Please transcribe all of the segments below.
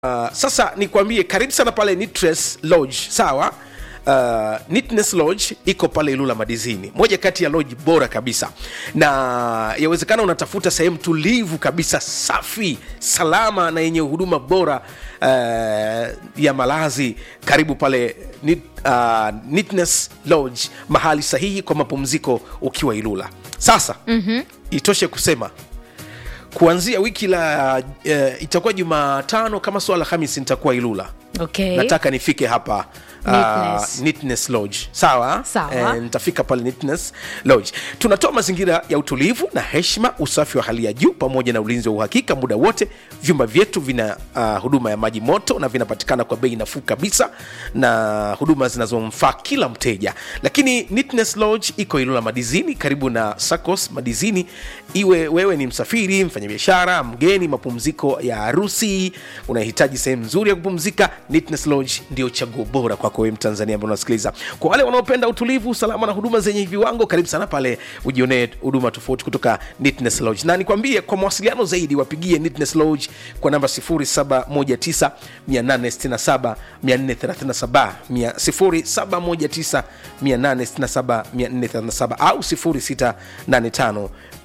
Uh, sasa nikwambie karibu sana pale Nitres Lodge, sawa? Uh, Neatness Lodge iko pale Ilula Madizini, moja kati ya lodge bora kabisa, na yawezekana unatafuta sehemu tulivu kabisa, safi, salama na yenye huduma bora uh, ya malazi. Karibu pale Neat, uh, Neatness Lodge, mahali sahihi kwa mapumziko ukiwa Ilula. Sasa mm-hmm. itoshe kusema kuanzia wiki la uh, itakuwa Jumatano kama swala Alhamisi nitakuwa Ilula. Okay. Nataka nifike hapa uh, Neatness. Neatness Lodge. Sawa? Sawa. Eh, nitafika pale Neatness Lodge. Tunatoa mazingira ya utulivu na heshima, usafi wa hali ya juu pamoja na ulinzi wa uhakika muda wote. Vyumba vyetu vina uh, huduma ya maji moto na vinapatikana kwa bei nafuu kabisa na huduma zinazomfaa kila mteja. Lakini Neatness Lodge iko Ilula Madizini karibu na Sacos Madizini. Iwe wewe ni msafiri, mfanyabiashara, mgeni, mapumziko ya harusi, unahitaji sehemu nzuri ya kupumzika, Neatness Lodge ndio chaguo bora kwako wewe Mtanzania ambaye unasikiliza. Kwa wale wanaopenda utulivu, usalama na huduma zenye viwango, karibu sana pale ujionee huduma tofauti kutoka Neatness Lodge. Na nikwambie kwa mawasiliano zaidi wapigie Neatness Lodge kwa namba 0719 867 437 0719 867 437 au 0685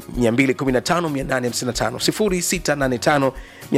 215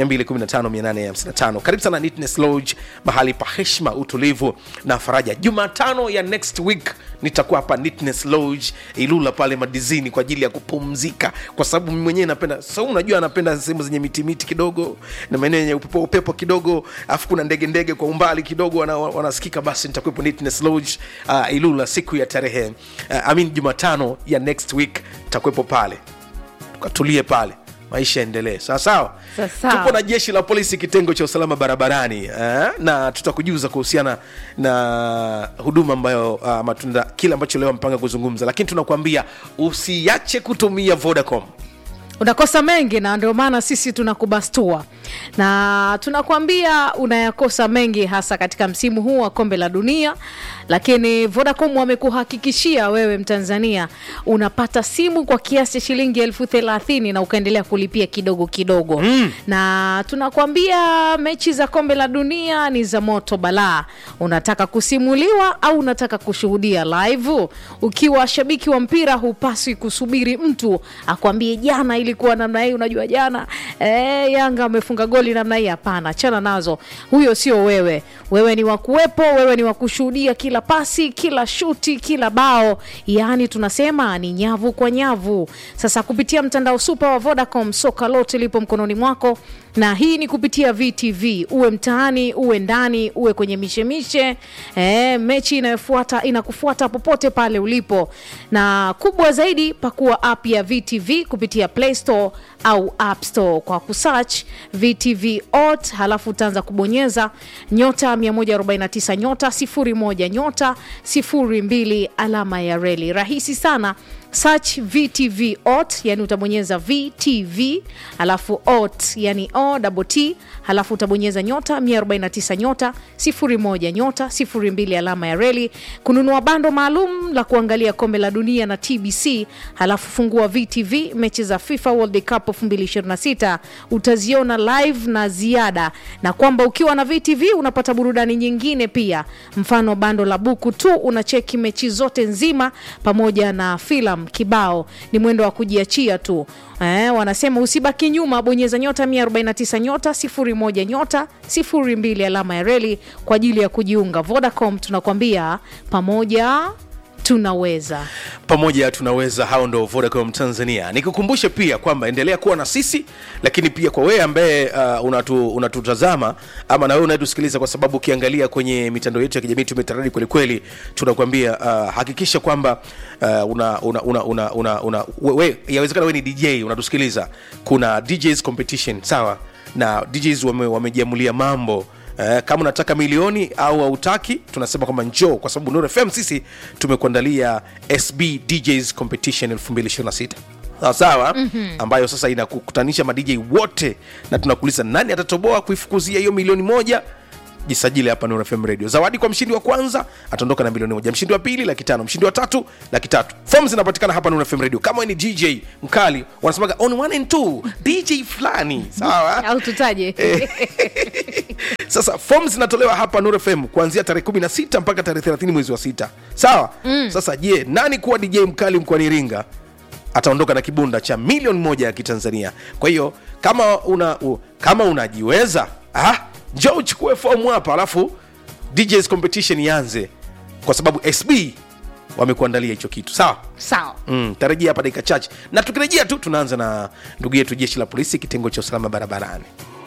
215 karibu sana Neatness Lodge, mahali pa heshima, utulivu na faraja. Jumatano ya next week nitakuwa hapa Neatness Lodge Ilula pale Madizini kwa ajili ya kupumzika, kwa sababu mimi mwenyewe napenda sa, unajua anapenda sehemu zenye miti miti kidogo na maeneo yenye upepo upepo kidogo, afu kuna ndege ndege kwa umbali kidogo wana, wanasikika. Basi nitakuwepo Neatness Lodge uh, Ilula siku ya tarehe uh, I mean Jumatano ya next week nitakuwepo pale tukatulie pale maisha yaendelee sawa sawa Sawa sawa. tupo na jeshi la polisi kitengo cha usalama barabarani eh? na tutakujuza kuhusiana na huduma ambayo uh, matunda kile ambacho leo mpanga kuzungumza lakini tunakuambia usiache kutumia vodacom unakosa mengi na ndio maana sisi tunakubastua na tunakuambia unayakosa mengi hasa katika msimu huu wa kombe la dunia lakini vodacom wamekuhakikishia wewe mtanzania unapata simu kwa kiasi cha shilingi elfu thelathini na ukaendelea kulipia kidogo kidogo mm. na tunakuambia mechi za kombe la dunia ni za moto balaa unataka kusimuliwa au unataka kushuhudia live ukiwa shabiki wa mpira hupaswi kusubiri mtu akwambie jana ilikuwa namna hii unajua jana eh, yanga amefunga goli namna hii hapana chana nazo huyo sio wewe wewe ni wakuwepo wewe ni wakushuhudia kila pasi kila shuti kila bao yaani tunasema ni nyavu kwa nyavu sasa kupitia mtandao supa wa vodacom soka lote lipo mkononi mwako na hii ni kupitia vtv uwe mtaani uwe ndani uwe kwenye mishemishe e, mechi inayofuata inakufuata popote pale ulipo na kubwa zaidi pakua app ya vtv kupitia play store au app store kwa kusearch vtv ot halafu utaanza kubonyeza nyota 149 nyota 01 nyota 02 alama ya reli rahisi sana search vtv ot yani utabonyeza vtv halafu ot yani o double t halafu utabonyeza nyota 149 nyota 01 nyota 02 alama ya reli kununua bando maalum la kuangalia kombe la dunia na tbc halafu fungua vtv mechi za fifa world cup 2026 utaziona live na ziada na kwamba ukiwa na vtv unapata burudani nyingine pia mfano bando la buku tu unacheki mechi zote nzima pamoja na filamu kibao ni mwendo wa kujiachia tu Eh, wanasema usibaki nyuma bonyeza nyota 149 nyota 01 nyota 02 alama ya reli kwa ajili ya kujiunga vodacom tunakwambia pamoja tunaweza pamoja tunaweza hao ndo vodacom tanzania nikukumbushe pia kwamba endelea kuwa na sisi lakini pia kwa wewe ambaye uh, unatu, unatutazama ama na wewe unayetusikiliza kwa sababu ukiangalia kwenye mitandao yetu ya kijamii tumetaradi kwelikweli tunakuambia uh, hakikisha kwamba uh, una, una, una, una, una, una we, we, yawezekana wewe ni dj unatusikiliza kuna djs competition sawa na djs wame- wamejiamulia mambo Eh, kama unataka milioni au hautaki tunasema kwamba njoo kwa sababu Nuru FM sisi tumekuandalia SB DJs Competition 2026 sawa sawa mm-hmm. ambayo sasa inakukutanisha madj wote na tunakuuliza nani atatoboa kuifukuzia hiyo milioni moja jisajili hapa Nuru FM Radio. Zawadi kwa mshindi wa kwanza ataondoka na milioni moja, mshindi wa pili laki tano, mshindi wa tatu laki tatu. Form zinapatikana hapa Nuru FM Radio. Kama wewe ni DJ mkali, wanasemaga on one and two DJ fulani, sawa au tutaje sasa form zinatolewa hapa Nuru FM kuanzia tarehe 16 mpaka tarehe 30 mwezi wa sita sawa mm. sasa je nani kuwa dj mkali mkoani iringa ataondoka na kibunda cha milioni moja ya kitanzania kwa hiyo kama una u, kama unajiweza ah, njo uchukue fomu hapa alafu djs competition ianze kwa sababu sb wamekuandalia hicho kitu sawa sawa mm, tarejea hapa dakika chache na tukirejea tu tunaanza na ndugu yetu jeshi la polisi kitengo cha usalama barabarani